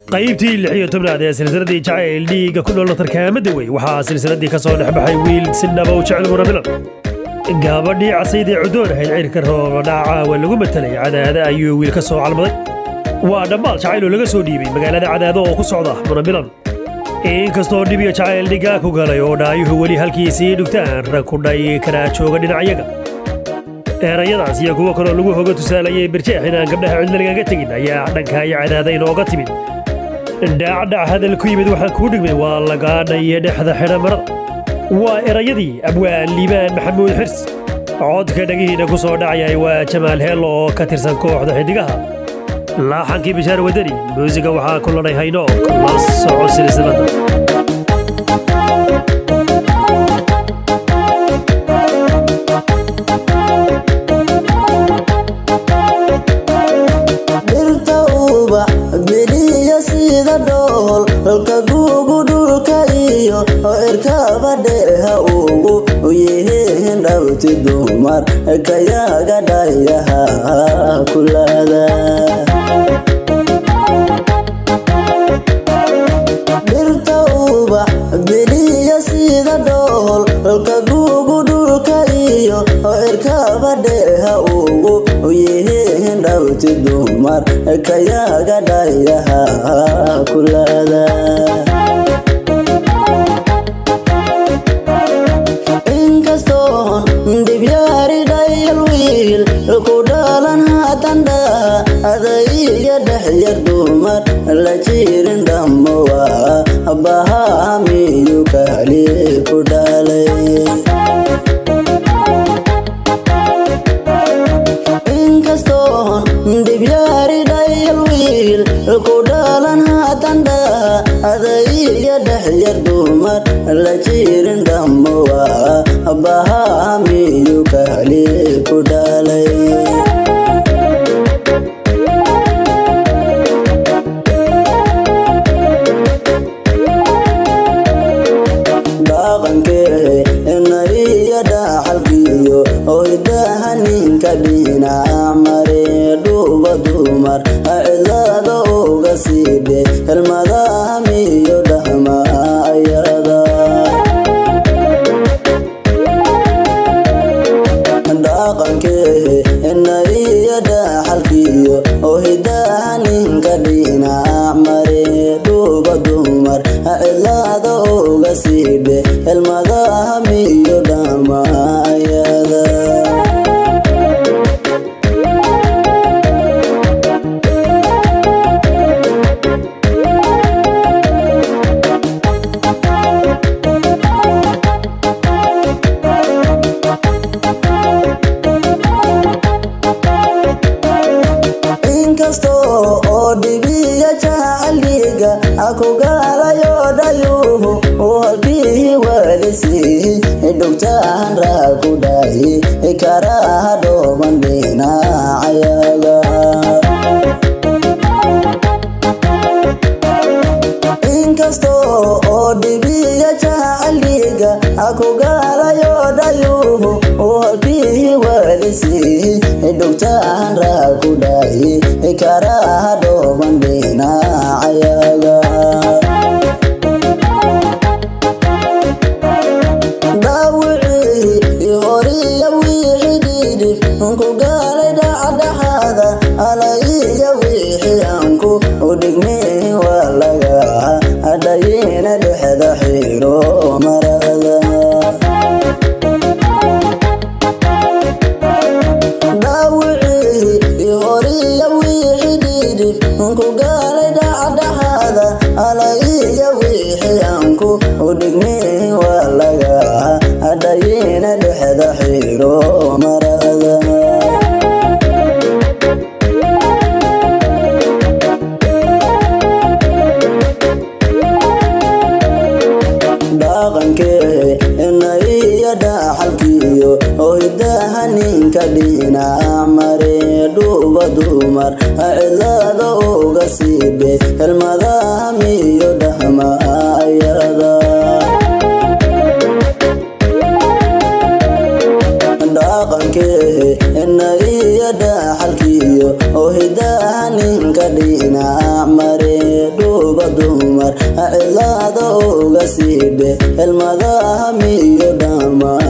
qaybtii lix iyo tobnaad ee silsiladii jacayl dhiigga ku nool tarkaamada wey waxaa silsiladii ka soo dhex baxay wiil si dhaba u jecel murabilan gabadhii casaydee cudoon ahayd cirka roobadhaca waa lagu matelay cadaada ayuu wiil ka soo calmaday waa dhammaal jacayl oo laga soo dhiibay magaalada cadaado oo ku socda murabilan inkastoo dhib iyo jacayl dhigaa ku galay oo dhaayuhu weli halkiisii dhugtaan rag ku dhay karaa jooga dhinacyaga erayadaas iyo kuwo kaloo lagu hoga tusaalayay birjeex inaan gabdhaha cidla lagaga tegin ayaa dhanka iyo cadaada inooga timid dhacdhac hadal ku yimid waxaan kuu dhigmay waa lagaadhayo dhexda xidha marada waa erayadii abwaan liibaan maxamuud xirs codka dhagihiina ku soo dhacayay waa jamaal heello oo ka tirsan kooxda xidigaha laaxankii bishaar wadani muusiga waxaa ku ladhay hayno la soco silsilada dhirta ubax geliya sida dhool dholka guugu dhulka iyo cirkaba dheeha ugu yihiin dhawti dumar kayaga dhayaha kulada dhirta ubax geliya sida dhool dholka guugu dhulka iyo cirkaba dheeha ugu yihiin dhawti dumar kayaga dhayaha kulada inkastoon dhibyaari dhayal wiil ku dhalan haatandha adaiga dhexyar dumar la jirin dhammowa bahamiyu kali ku dhalay inkastoon dhibyaari dhayal wiil ku dhalan haatandha adaiga dhexyar dumar la jirin dhammowa bahamiyu kali ku dhalay dhaqankee inaiyo dhaxalkiyo oydaha ninka dhinac mare dhuuba dumar cidlada uga siidhe helmadaha miyo dhahma ayada dhaqankee inaiyo dhaxalkiyo oydaha ninka dhinac mare dhuuba dumar cidlada uga siidhe helmadaha miyo dhahma ayada inkastoo oo dhibiya jacaliga akugalayo dhayuhu halkii walisi dhugtaan raaku dhayi karaha dhooban dhinacayaga inkastoo oo dhibiya jacaliga akugalayo dhayuhu halkii walisi dhugtaan raaku dhayi karaha dhooban dhinacayaga dhaawicii horiya wixii dhidhif ku gaalay dhacdhaxaada alaiya wixii anku udhigmay waa laga adhayina dhexda xiro marada dhaawicii horiya wixii dhidhif ku gaalay dhacdhaxaada alaiya wixii anku udhigmay waa laga adhayina dhexda xiro marada dhaqankee inaiyo dhaxalkiyo oydaha ninka dhinac mare dhuuba dumar cidlada uga siidhe helmadaha miyo dhahma ayada dhaqankee inaiyo dhaxalkiyo oydaha ninka dhinac mare dhuuba cidlaada uga siidhe helmadaha miyo dhammaan